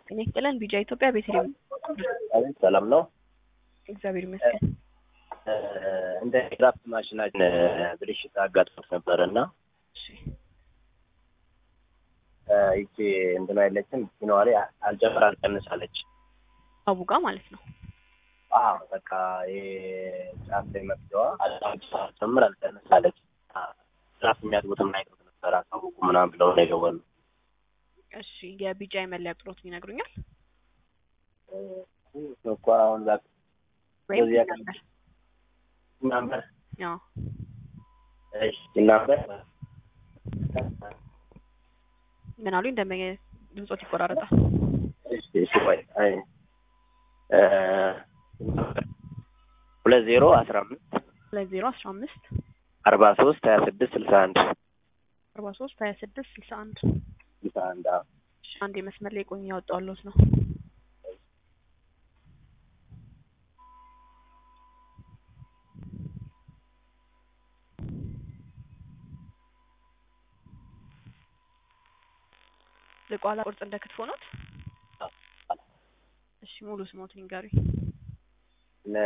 ጤና ይስጥልን ቢጃ ኢትዮጵያ ቤተልሔም አቤት ሰላም ነው። እግዚአብሔር ይመስገን። እንደ ድራፍት ማሽናችን ብልሽት አጋጥሞት ነበር እና እሺ ይቺ እንትን አይለችም ሲነዋ ላይ አልጨምር አልቀንሳለች። አቡጋ ማለት ነው። አዎ በቃ ይሄ ጫፍ ላይ መፍትዋ አልጨምር አልቀንሳለች። ድራፍት የሚያጥቡትም አይቀር ነበር አሳውቁ ምናምን ብለው ነው የደወሉ። እሺ የቢጃ የመለያ ቁጥሮትን ይነግሩኛል እኮ አሁን ዛ ወይም በዚህ አካል- ነበር? ናምበር አዎ እሺ ናምበር ምን አሉኝ? ደንበኛ ድምጾት ይቆራረጣል። እሺ እሺ ቆይ አይ እ ሁለት ዜሮ አስራ አምስት ሁለት ዜሮ አስራ አምስት አርባ ሶስት ሀያ ስድስት ስልሳ አንድ አርባ ሶስት ሀያ ስድስት ስልሳ አንድ ስልሳ አንድ አዎ እሺ፣ አንድ የመስመር ላይ ቆኝ ያወጣዋለሁት ነው። ልቋላ ቁርጥ እንደ ክትፎ ኖት? እሺ ሙሉ ስሞትን ይንገሩኝ። እነ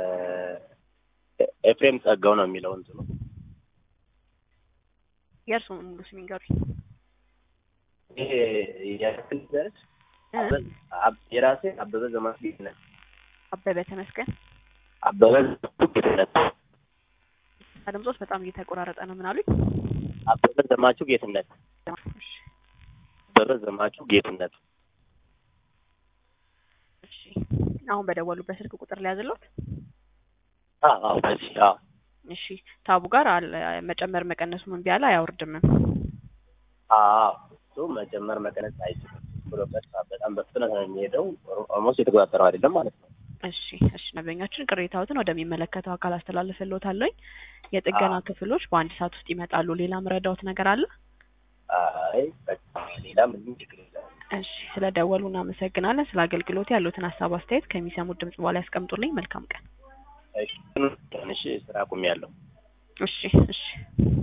ኤፍሬም ጸጋው ነው የሚለው እንትኑ የእርስዎን ሙሉ ስም ይንገሩኝ። ይሄ የክፍል ደረስ እ? የራሴ አበበ ዘማቹ ጌትነት አበበ ተመስገን። አበበ ዘማቹ ጌትነት ድምጾት በጣም እየተቆራረጠ ነው። ምን አሉኝ? አበበ ዘማቹ ጌትነት እሺ አበበ ዘማቹ ጌትነት እሺ አሁን በደወሉበት ስልክ ቁጥር ላይ ያዝሎት። አዎ አዎ በዚህ አዎ እሺ ታቡ ጋር አለ መጨመር መቀነሱ ምን ቢያለ አያወርድምም። አዎ እሱ መጨመር መቀነስ አይችልም ብሎ ቀጥታ በጣም በፍጥነት ነው የሚሄደው ኦልሞስት የተቆጣጠረው አይደለም ማለት ነው እሺ እሺ ደንበኛችን ቅሬታዎትን ወደሚመለከተው አካል አስተላልፍልዎታለሁኝ። የጥገና አዎ። ክፍሎች በአንድ ሰዓት ውስጥ ይመጣሉ። ሌላ ምረዳዎት ነገር አለ? አይ በቃ ሌላ ምንም ችግር የለም እሺ ስለ ደወሉ እናመሰግናለን። ስለ አገልግሎት ያሉትን ሀሳብ አስተያየት ከሚሰሙት ድምጽ በኋላ ያስቀምጡልኝ። መልካም ቀን። እሺ ትንሽ ስራ አቁሜያለሁ እሺ እሺ